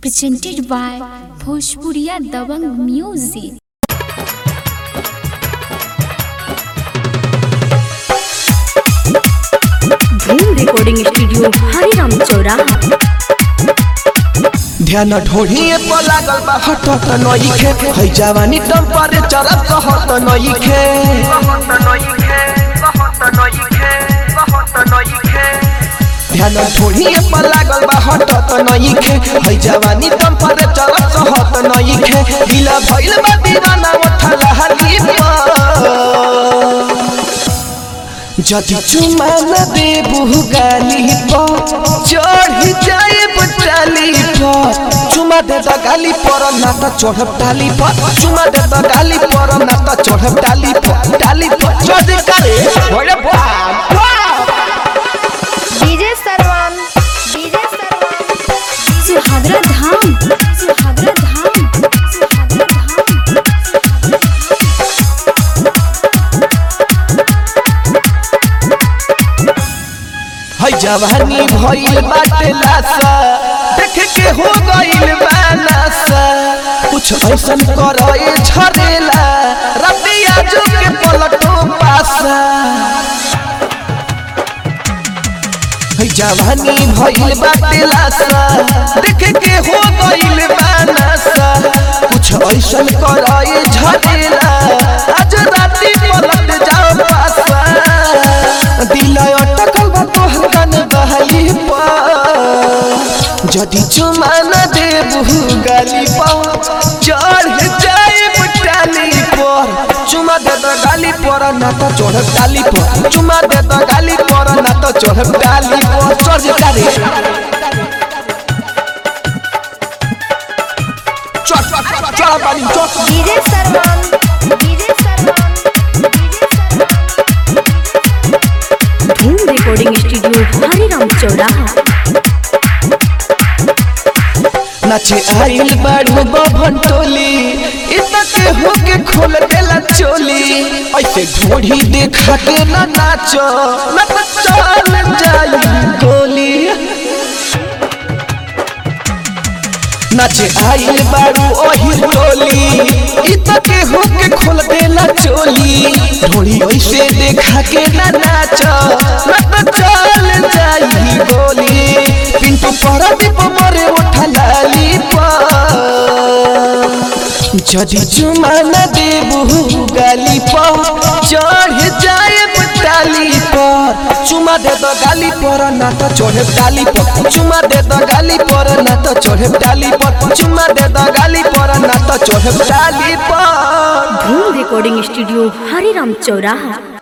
presented by Bhojpuriya Dabang Music. Dhoom recording studio Hariram चौराहा ध्यान ढोढ़िए पर लागल बा हटत नइखे है जवानी टेम्परेचर कहत नइखे ध्यान ढोढ़िए पर लागल बा हटत नइखे है जवानी टेम्परेचर कहत नइखे ढीला भइल बा दीवाना उठला हली जदि चुमा न देबू गाली पर चढ़ जाए टाली पर चुमा दे द गाली पर ना त चढ़ब टाली पर चुमा दे द गाली पर ना त चढ़ब टाली पर टाली पर जदि करे ओरे बाप डीजे सरवन डीजे सरवन सुहागरा धाम सुहागरा धाम सुहागरा धाम है जवानी भइल बाटे लासा देख के हो गइल बानासा कुछ ऐसन करे झरेला रबिया जो के पलटो पासा है जवानी भइल बाटे लासा देख के हो गइल बानासा कुछ ऐसन करे झरेला आज राती पलट जाओ पासा दिल अटकल बा तोहर कन बहली पर जदि चुमा न देबू गाली पर चढ़ जाए टाली पर चुमा दे द गाली पर ना त चढ़ टाली पर चुमा दे द गाली पर ना त चढ़ टाली पर चढ़ टाली चढ़ चढ़ चढ़ पानी चढ़ डीजे सरवन डीजे सरवन डीजे सरवन धूम रिकॉर्डिंग स्टूडियो हरिराम चौराहा नाचे आइल बाड़ू बभन टोली इतना के होके खोल देला चोली ऐसे ढोढ़ी देखा के ना नाचो ना तो चल जाई गोली नाचे आइल बाड़ू ओही टोली इतना के होके खोल देला चोली ढोढ़ी ऐसे देखा के ना नाचो ना तो चल जाई गोली पिंटू परदीप मरे उठा लाली जदि चुमा न देबू गाली पर चढ़ जाए टाली पर चुमा दे दो गाली पर ना तो चढ़े टाली पर चुमा दे दो गाली पर ना तो चढ़े टाली पर चुमा दे दो गाली पर ना तो चढ़े टाली पर धूम रिकॉर्डिंग स्टूडियो हरिराम चौराहा